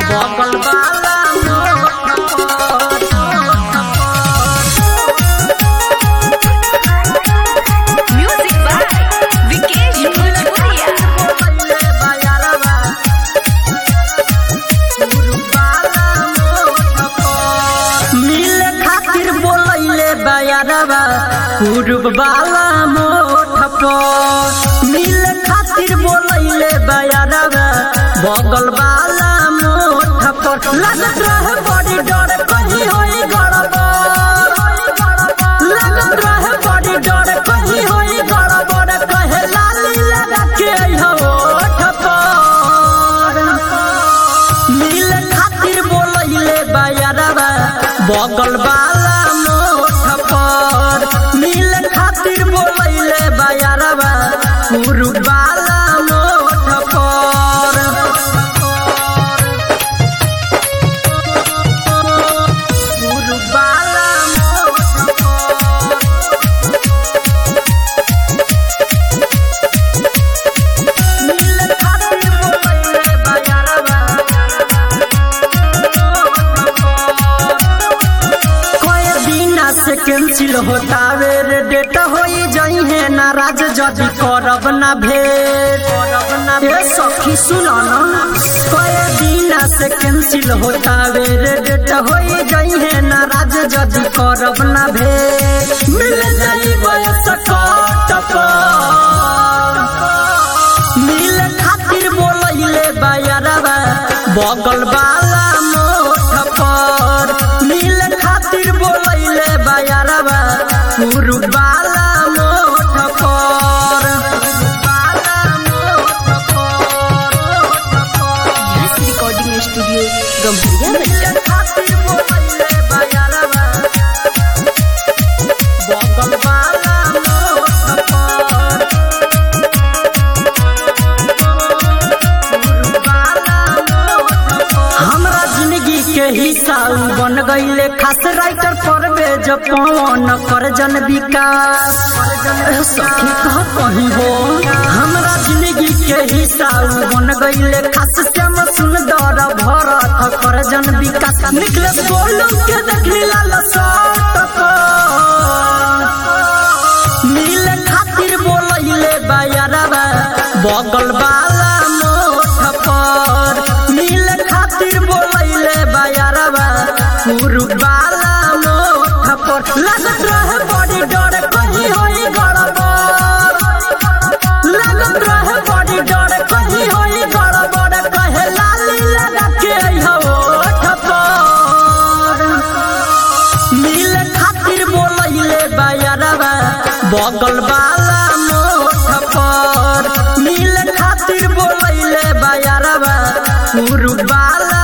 बगल वाला मोठ पर Music by Vikesh Bhojpuria. मिले खातिर बोलैले बयारवा पूर्व वाला मोठ पर मिले खातिर बोलैले बयारवा बगल वाला मोठ पर लगत रहे बड़ी डर कहीं होई गड़बड़ लगत रहे बड़ी डर कहीं होई गड़बड़ कहे लाली लगा के अइहो ओठ पर मिल खातिर बोलैले बयारवा बगल वाला मोठ पर मिल खातिर बोलैले बयारवा पूर्व वाला मोठ पर पूर्व वाला मोठ पर मिल खातिर बोलैले बयारवा कोई दिना से कैंसिल होता वे रे डेट होई जाई है नाराज जदी करब ना भेट ए सखी सुनो ना कोई दिना से कैंसिल होता वे रे डेट होई जाई है नाराज जदी करब ना भेट मिल जाई बयस कट पर मिल खातिर बोलैले बयारवा बगल वाला मोठ पर मिल खातिर बोलैले बयारवा पूर्व वाला मोठ पर वाला मोठ पर Yes Recording Studio, Gambhariya Metta. खातिर बोलैले बयारवा बगल वाला मोठ पर हमरा जिंदगी के हिस्सा उ बन गईले खास राइटर परवेज पवन कर जन विकास ए सखी कह कहीं हो हमरा जिंदगी के हिस्सा उ बन गईले खास श्याम सुंदर भरत कर जन विकास निकले बोलू के देखली लाल सट मिल खातिर बोलैले बयारवा बगल वाला मोठ पर मिल खातिर बोलैले बयारवा पूर्व वाला मोठ पर लगत रहे बड़ी डर कहीं होई गड़बड़ लगत रहे बड़ी डर कहीं होई गड़बड़ कहे लाली लगा के अइहो ओठ पर मिल खातिर बोलैले बयारवा बगल वाला मोठ पर मिल खातिर बोलैले बयारवा पूर्व वाला